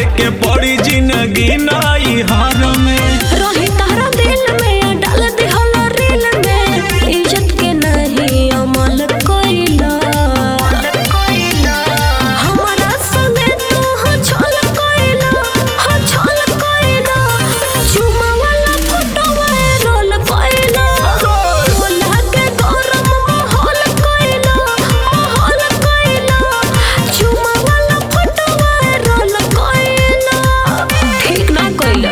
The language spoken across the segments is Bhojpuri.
के पड़ी जिंदगी नाई हार में रही तारा दिल में या डाल दिहला रील में इज्जत के नहीं अमल कोइला हमारा संगे तू हो छल कोइला हो छल कोइला चुमा वाला फोटो वायरल कोइला बोला के गरम माहौल कोइला माहौल कोइला चुमा वाला फोटो वायरल कोइला ठीक ना कोइला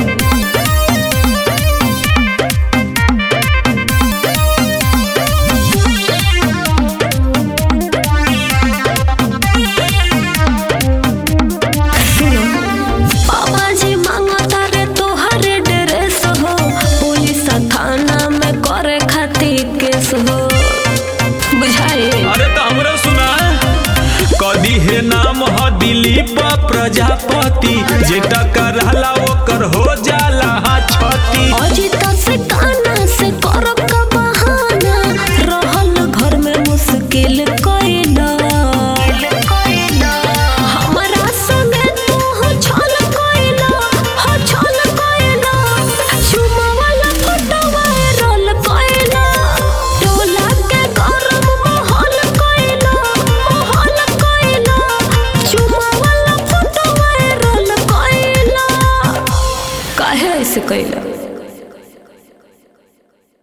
बाबा जी मांगता रे तोहरे ड्रेस हो पुलिस थाना में करे खातिर केस हो बुझाए अरे तो हमरा सुना कदी हे नाम ह दिलीप प्रजापति जे टकराला ओकर हो जाला छती अजित से काना से करब का बहाना रहल घर में मुश्किल कइला हमरा संगे तू हो छल कइला हो छल कइला चुमा वाला फोटो वायरल कइला टोला के गरम माहौल कइला माहौल कइला चुमा वाला फोटो वायरल कइला काहे ऐसे कइला